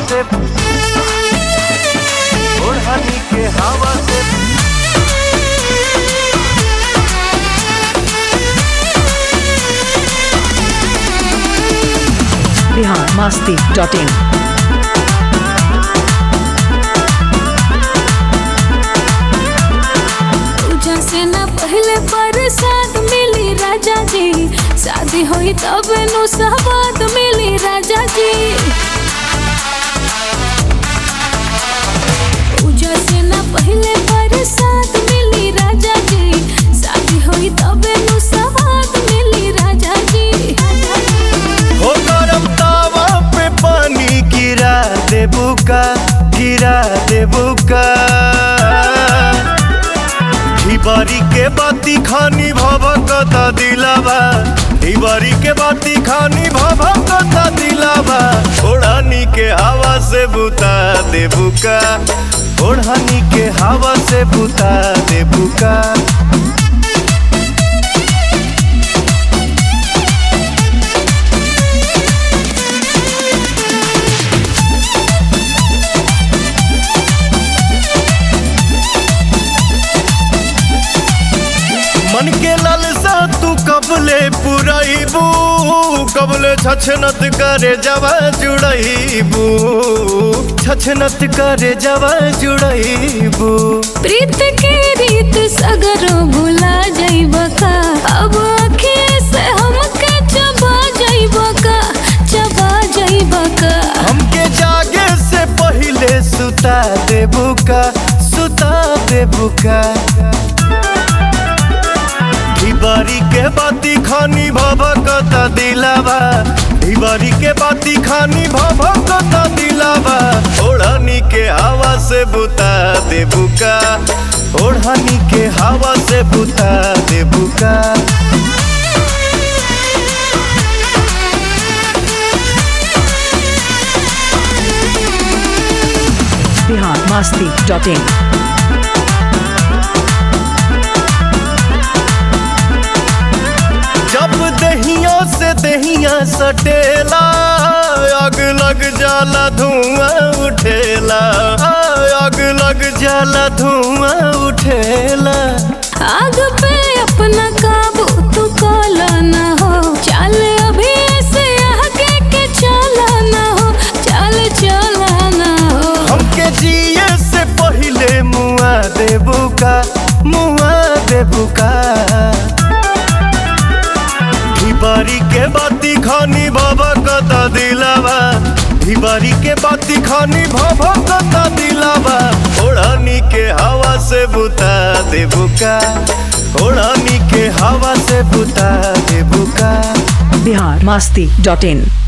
से ओढ़नी के हवा से बिहार मस्ती डॉट इन पूजा से ना पहले प्रसाद मिली राजा जी शादी होई तब नु सवाद मिली राजा जी पूजा से ना पहले प्रसाद मिली राजा जी शादी होई तब नु सवाद मिली राजा जी हो गरम तावा पे पानी गिरा देबू का गिरा देबू का ढिबारी के बाती खानी भभकता दिलावा ढिबारी के बाती खानी भभकता दिलावा ओढ़नी के हवा से बुता देबू का ओढ़नी के हवा से बुता देबू का मन के लालसा तू कबले पुरैबू कबले छछनत करे जवा जुड़ैबू छछनत करे जवा जुड़ैबू प्रीत के रीत सगरो भुला जाइब का अब आँखें से हमके चबा जाइब का चबा जाइब का हमके जागे से पहिले सुता देबू का सुता देबू का ढिबारी के बाती खानी भभकता दिलावा ढिबारी के बाती खानी भभकता दिलावा ओढ़नी के हवा से बुता देबू का ओढ़नी के हवा से बुता देबू का बिहार मस्ती डॉट इन जब दहिया से दहिया सटेला आग लग जाला धुआं उठेला आग लग जाला धुआं उठेला आग पे अपना काबू तू काला ना हो चल अभी ऐसे आगे के चला ना हो चल चला ना हो हमके जिए से पहिले मुआ देबू का मुआ देबू का ढिबारी के बाती खानी बाबा कता दिलावा ढिबारी के बाती खानी भाभा कता दिलावा ओढ़नी के हवा से बुता देबू का ओढ़नी के हवा से बुता देबू का बिहार मस्ती डॉट इन